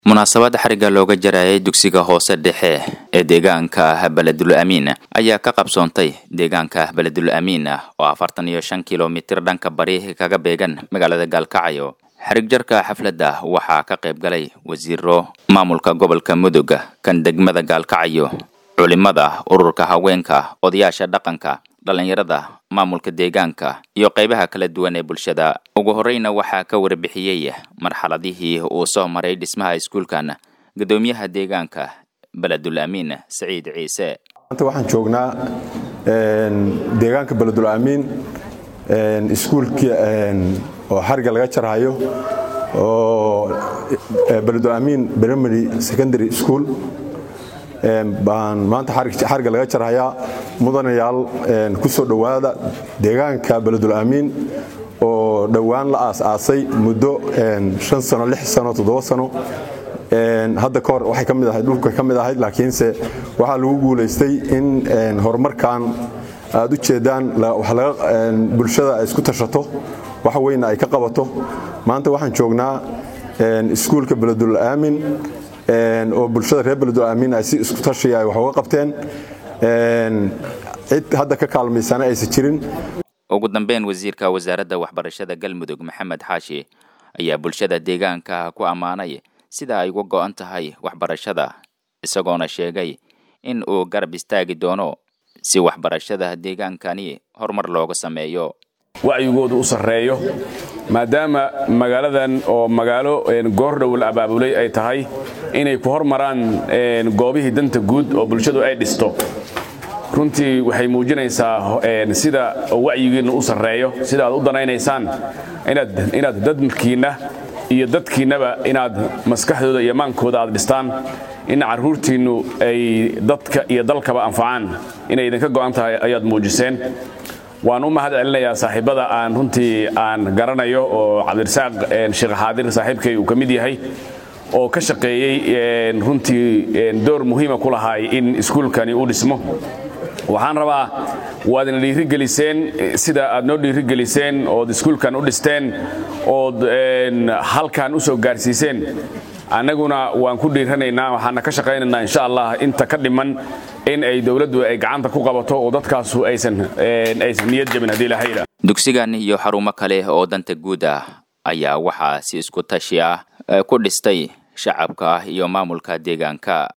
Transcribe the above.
munaasabad xariga looga jarayay dugsiga hoose dhexe ee deegaanka beledul amiin ayaa ka qabsoontay deegaanka beledul amiin oo afartan iyo shan kilomitir dhanka bari kaga beegan magaalada gaalkacyo xarig jarka xafladda waxaa ka qayb galay wasiiro maamulka gobolka mudug kan degmada gaalkacyo culimada ururka haweenka odayaasha dhaqanka dhallinyarada maamulka deegaanka iyo qaybaha kala duwan ee bulshada ugu horreyna waxaa ka warbixiyey marxaladihii uu soo maray dhismaha iskuulkan guddoomiyaha deegaanka beledul amiin saciid ciise maanta waxaan joognaa deegaanka beledul amiin iskuulkii oo xariga laga jarhayo oo beledul amiin primary secondary school baan maanta xariga laga jarhayaa mudanayaal ku soo dhowaada deegaanka beledul amiin oo dhowaan la aas-aasay muddo an sano sano toddoba sano hadda ka hor waxay ka mid ahayd dhulka ka mid ahayd laakiinse waxaa lagu guulaystay in horumarkan aad u jeedaan bulshada ay isku tashato wax weyna ay ka qabato maanta waxaan joognaa iskuulka beledul aamin oo bulshada reer beledul aamin ay si isku tashiya ay wax uga qabteen cid hadda ka kaalmaysana aysan jirin ugu dambeyn wasiirka wasaaradda waxbarashada galmudug maxamed xaashi ayaa bulshada deegaanka ku ammaanay sida ay uga go'an tahay waxbarashada isagoona sheegay in uu garab istaagi doono si waxbarashada deegaankani horumar looga sameeyo wacyigoodu u sarreeyo maadaama magaaladan oo magaalo goordhow la abaabulay ay tahay inay ku hormaraan goobihii danta guud oo bulshadu ay dhisto runtii waxay muujinaysaa sida wacyigiinna u sarreeyo sida aad u danaynaysaan inaad dadkiinna iyo dadkiinnaba inaad maskaxdooda iyo maankooda aad dhistaan in carruurtiinnu ay dadka iyo dalkaba anfacaan inay idinka go'an tahay ayaad muujiseen waan u mahad celinayaa saaxiibada aan runtii aan garanayo oo cabdirasaaq sheekh xaadir saaxiibkay uu ka mid yahay oo ka shaqeeyey runtii door muhiima ku lahaay in iskuulkani uu dhismo waxaan rabaa waadna dhiirigeliseen sida aad noo dhiirigeliseen ood iskuulkan u dhisteen ood halkan u soo gaarsiiseen annaguna waan ku dhiiranaynaa waxaana ka shaqaynaynaa insha allah inta ka dhiman in ay dowladdu ay gacanta ku qabato oo dadkaasu aysan aysan niyad jabin haddii ilaha yidhaah dugsigan iyo xarumo kale oo danta guud ah ayaa waxaa si isku tashi ah ku dhistay shacabka iyo maamulka deegaanka